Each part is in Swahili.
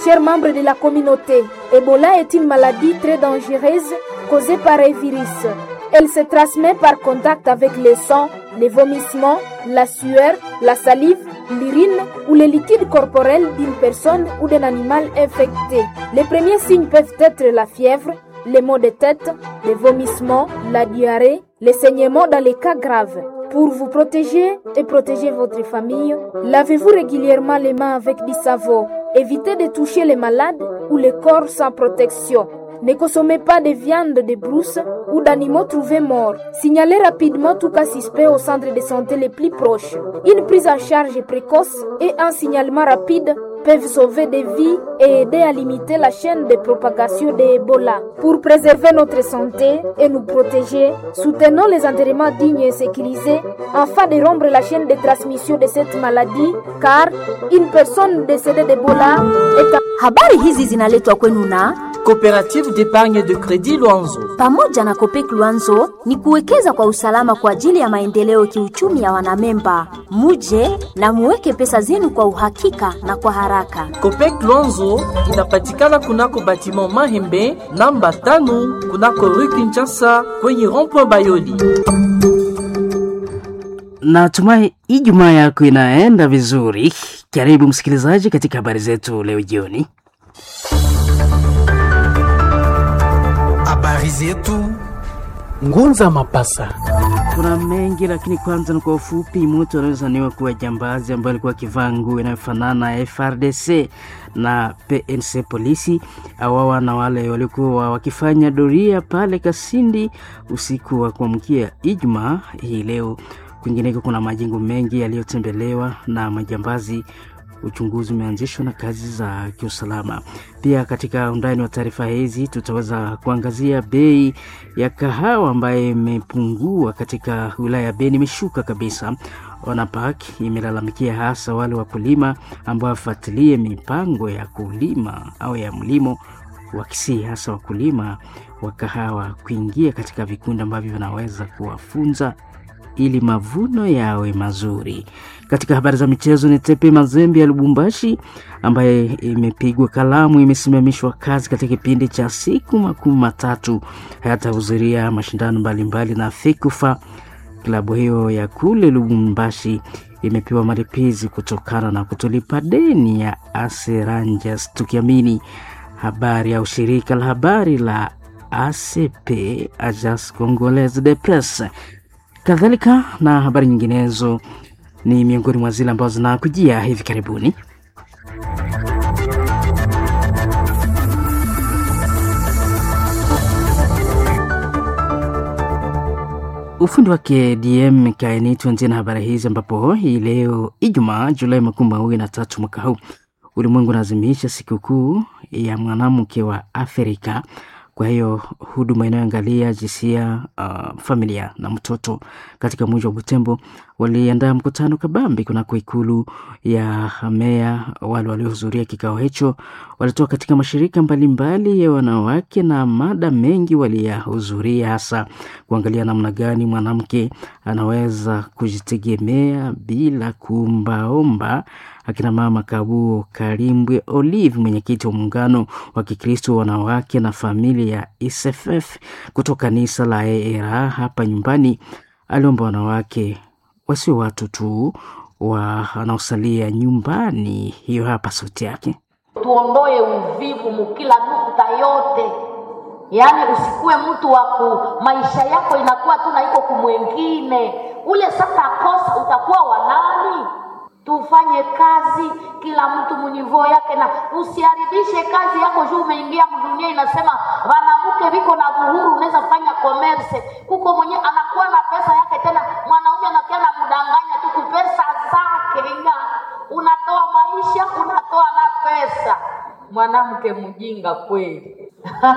Chers membres de la communauté, Ebola est une maladie très dangereuse causée par un virus. Elle se transmet par contact avec le sang, les vomissements, la sueur, la salive, l'urine ou les liquides corporels d'une personne ou d'un animal infecté. Les premiers signes peuvent être la fièvre, les maux de tête, les vomissements, la diarrhée, les saignements dans les cas graves. Pour vous protéger et protéger votre famille, lavez-vous régulièrement les mains avec du savon. Évitez de toucher les malades ou les corps sans protection. Ne consommez pas de viande de brousse ou d'animaux trouvés morts. Signalez rapidement tout cas suspect au centre de santé les plus proches. Une prise en charge précoce et un signalement rapide peuvent sauver des vies et aider à limiter la chaîne de propagation de Ebola. Pour préserver notre santé et nous protéger, soutenons les enterrements dignes et sécurisés afin de rompre la chaîne de transmission de cette maladie car une personne décédée d'Ebola est un... Habari hizi zinaletwa kwenu na Coopérative d'épargne de crédit Luanzo. pamoja na Kopek Luanzo ni kuwekeza kwa usalama kwa ajili ya maendeleo kiuchumi ya wanamemba. Muje na muweke pesa zenu kwa uhakika na kwa haraka. Copec Luanzo inapatikana kunako batiment Mahembe namba tano kunako rue Kinshasa kwenye rond-point Bayoli. Natumai Ijumaa yako inaenda vizuri. Karibu msikilizaji katika habari zetu leo jioni. Habari zetu Ngunza Mapasa. Kuna mengi lakini kwanza ni kwa ufupi. Mtu anayezaniwa kuwa jambazi ambaye alikuwa akivaa nguo inayofanana na FRDC na PNC polisi awawa na wale waliokuwa wakifanya doria pale Kasindi usiku wa kuamkia Ijumaa hii leo. Kwingineko kuna majengo mengi yaliyotembelewa na majambazi. Uchunguzi umeanzishwa na kazi za kiusalama. Pia katika undani wa taarifa hizi tutaweza kuangazia bei ya kahawa ambayo imepungua katika wilaya ya Beni, imeshuka kabisa. Wanapak imelalamikia hasa wale wakulima ambao wafuatilie mipango ya kulima au ya mlimo wakisii hasa wakulima wa kahawa kuingia katika vikundi ambavyo vinaweza kuwafunza ili mavuno yawe mazuri. Katika habari za michezo, ni Tepe Mazembe ya Lubumbashi ambaye imepigwa kalamu, imesimamishwa kazi katika kipindi cha siku makumi matatu, hayatahudhuria mashindano mbalimbali na FEKUFA. Klabu hiyo ya kule Lubumbashi imepewa malipizi kutokana na kutolipa deni ya Aseranjas, tukiamini habari au shirika la habari la ACP, Agence Congolaise de Presse kadhalika na habari nyinginezo ni miongoni mwa zile ambazo zinakujia hivi karibuni. Ufundi wake DM Kaini. Tuanzie na habari hizi ambapo hii leo Ijumaa Julai makumi mawili na tatu mwaka huu ulimwengu unaadhimisha sikukuu ya mwanamke wa Afrika. Kwa hiyo huduma inayoangalia jinsia, uh, familia na mtoto katika mji wa Butembo waliandaa mkutano kabambi kunako ikulu ya meya. Wale waliohudhuria kikao hicho walitoka katika mashirika mbalimbali mbali ya wanawake na mada mengi waliyahudhuria, hasa kuangalia namna gani mwanamke anaweza kujitegemea bila kuombaomba. Akina mama Kabuo Kalimbwe Olive, mwenyekiti wa muungano wa Kikristo wanawake na familia ya ISFF kutoka kanisa la ERA hapa nyumbani, aliomba wanawake wasio watu tu wanaosalia nyumbani. Hiyo hapa sauti yake. tuondoe uvivu mukila nukta yote, yaani usikuwe mtu wa ku maisha yako inakuwa tu na iko kumwengine ule. Sasa kosa utakuwa wanani? Tufanye kazi kila mtu munivoo yake, na usiharibishe kazi yako juu umeingia mdunia. Inasema wanamuke viko na buhuru, unaweza fanya commerce kuko mwenye anakuwa na pesa yake, tena mwanaume anakia na mdanganya tu kupesa zake nga unatoa maisha unatoa na pesa. Mwanamke mjinga kweli!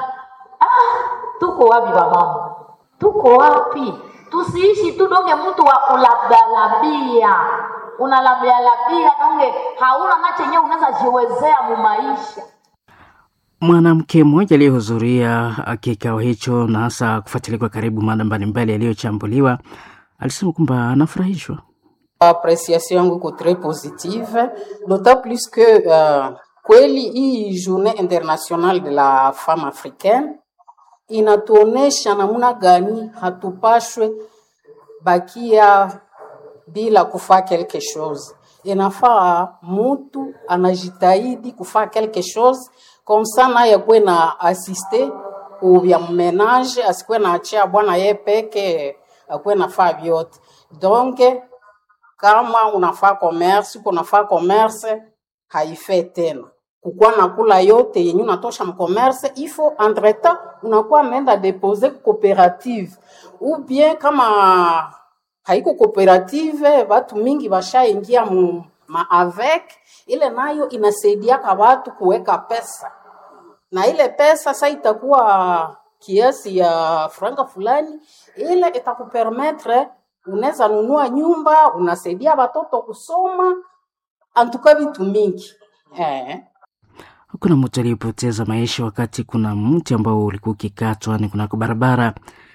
Ah, tuko wapi wamama? Tuko wapi? Tusiishi tu donge mtu wa kulabdalabia, unalabdalabia donge hauna na chenye unaweza jiwezea mu maisha. Mwanamke mmoja aliyehudhuria kikao hicho na hasa kufuatilia kwa karibu mada mbalimbali yaliyochambuliwa alisema kwamba anafurahishwa Appréciation yangu iko très positive d'autant plus que uh, Kweli hii journée internationale de la femme africaine inatuonesha namna gani hatupashwe bakia bila kufaa quelque chose. Inafaa mutu anajitahidi kufaa quelque chose comme ça naye kwe na asiste ubya mmenage, asikwe na achia bwana ye peke akwe nafaa vyote. Donc kama unafaa commerce, uko nafaa commerce haifai tena kukuwa nakula yote yenye unatosha mcommerce, ifo entretemps unakuwa ameenda depose cooperative ou bien kama haiko cooperative, watu mingi washaingia mu ma avec ile, nayo inasaidiaka watu kuweka pesa, na ile pesa sasa itakuwa kiasi ya franga fulani, ile itakupermettre unaweza nunua nyumba, unasaidia watoto kusoma, antuka vitu mingi eh. Kuna mtu aliyepoteza maisha wakati kuna mti ambao ulikuwa ukikatwa ni kunako barabara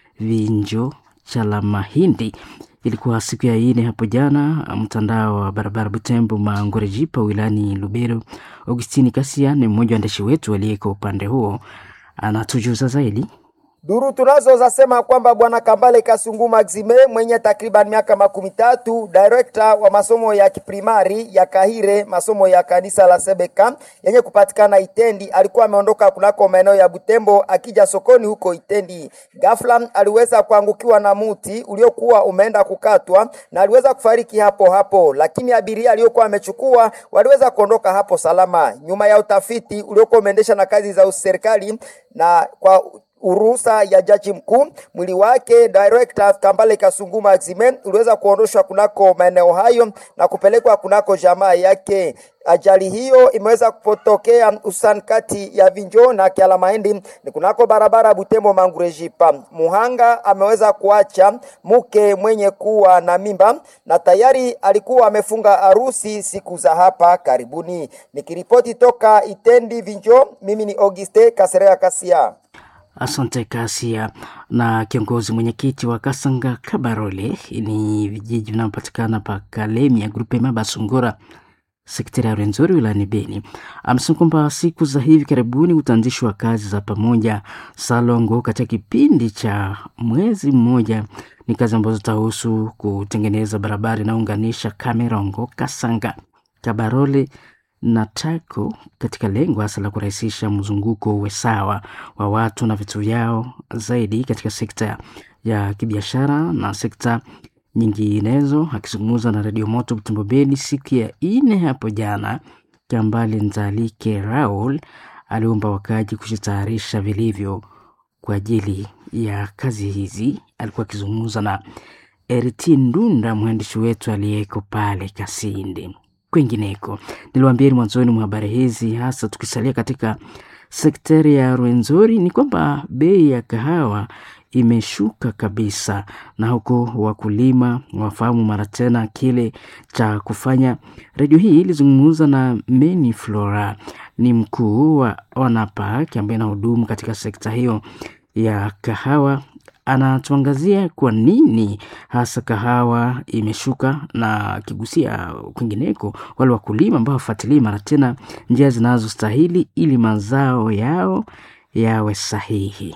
Vinjo cha la Mahindi. Ilikuwa siku ya ine hapo jana, mtandao wa barabara Butembo Mangorejipa wilayani Lubero. Augustini Kasia ni mmoja wa waandishi wetu aliyeko upande huo, anatujuza zaidi. Duru tunazo zasema kwamba bwana Kambale Kasungu Maxime mwenye takriban miaka makumi tatu, director wa masomo ya kiprimari ya Kahire, masomo ya kanisa la Sebeka yenye kupatikana Itendi, alikuwa ameondoka kunako maeneo ya Butembo akija sokoni huko Itendi. Ghafla aliweza kuangukiwa na muti uliokuwa umeenda kukatwa na aliweza kufariki hapo hapo, lakini abiria aliyokuwa amechukua waliweza kuondoka hapo salama. Nyuma ya utafiti uliokuwa umeendesha na kazi za serikali na kwa uruhusa ya jaji mkuu, mwili wake director Kambale Kasungu Maxime uliweza kuondoshwa kunako maeneo hayo na kupelekwa kunako jamaa yake. Ajali hiyo imeweza kupotokea hususan kati ya Vinjo na Kiala Mahindi ni kunako barabara Butembo Mangurejipa. Muhanga ameweza kuacha mke mwenye kuwa na mimba na tayari alikuwa amefunga harusi siku za hapa karibuni. Nikiripoti toka Itendi Vinjo, mimi ni Auguste Kaserea Kasia. Asante Kasia. Na kiongozi mwenyekiti wa Kasanga Kabarole ni vijiji vinavyopatikana pa Kalemia grupe Mabasungura sekta ya Rwenzori wilayani Beni amesema kwamba siku za hivi karibuni utaanzishwa kazi za pamoja Salongo katika kipindi cha mwezi mmoja. Ni kazi ambazo zitahusu kutengeneza barabara inayounganisha Kamerongo, Kasanga, Kabarole na Tako katika lengo hasa la kurahisisha mzunguko uwe sawa wa watu na vitu vyao zaidi katika sekta ya kibiashara na sekta nyinginezo. Akizungumza na redio Moto Butembo Beni siku ya ine hapo jana, Kambale Nzalike Raul aliomba wakaji kujitayarisha vilivyo kwa ajili ya kazi hizi. Alikuwa akizungumza na Eriti Ndunda, mwandishi wetu aliyeko pale Kasindi. Kwingineko, niliwaambieni mwanzoni mwa habari hizi, hasa tukisalia katika sekteri ya Rwenzori, ni kwamba bei ya kahawa imeshuka kabisa, na huko wakulima wafahamu mara tena kile cha kufanya. Redio hii ilizungumza na Meni Flora, ni mkuu wa Wanapak ambaye anahudumu katika sekta hiyo ya kahawa anatuangazia kwa nini hasa kahawa imeshuka na akigusia kwingineko wale wakulima ambao wafuatilii mara tena njia zinazostahili ili mazao yao yawe sahihi.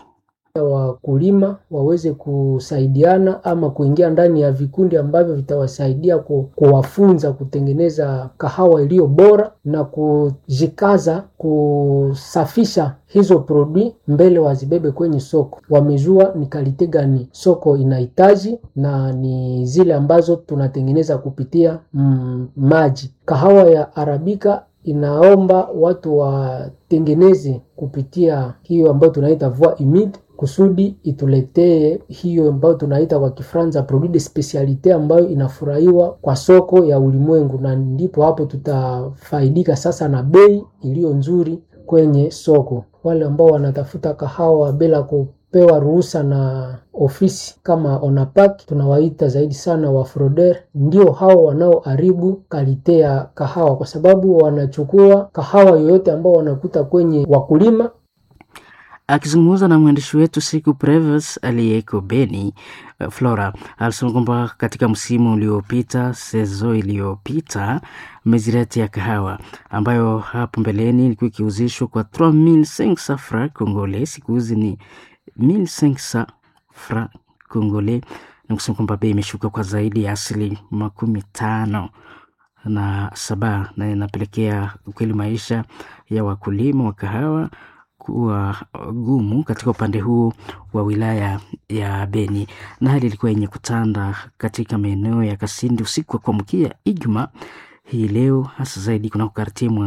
Wakulima waweze kusaidiana ama kuingia ndani ya vikundi ambavyo vitawasaidia ku, kuwafunza kutengeneza kahawa iliyo bora na kujikaza kusafisha hizo produit mbele wazibebe kwenye soko. Wamejua ni kalite gani soko inahitaji na ni zile ambazo tunatengeneza kupitia mm, maji. Kahawa ya Arabika inaomba watu watengeneze kupitia hiyo ambayo tunaita voie humide kusudi ituletee hiyo ambayo tunaita kwa Kifaransa produit de specialite ambayo inafurahiwa kwa soko ya ulimwengu, na ndipo hapo tutafaidika sasa na bei iliyo nzuri kwenye soko. Wale ambao wanatafuta kahawa bila kupewa ruhusa na ofisi kama Onapak, tunawaita zaidi sana wa Froder, ndio hao wanaoharibu kalite ya kahawa, kwa sababu wanachukua kahawa yoyote ambao wanakuta kwenye wakulima Akizungumza na mwandishi wetu siku Preves aliyeko Beni, uh, Flora alisema kwamba katika msimu uliopita, sezo iliyopita, mezirati ya kahawa ambayo hapo mbeleni ilikuwa ikiuzishwa kwa 3500 francs congolais, siku hizi ni 1500 francs congolais, na kusema kwamba bei imeshuka kwa zaidi ya asili makumi tano na saba na inapelekea ukweli maisha ya wakulima wa kahawa kuwa gumu katika upande huu wa wilaya ya Beni, na hali ilikuwa yenye kutanda katika maeneo ya Kasindi usiku wa kuamkia Ijumaa hii leo, hasa zaidi kunako kartie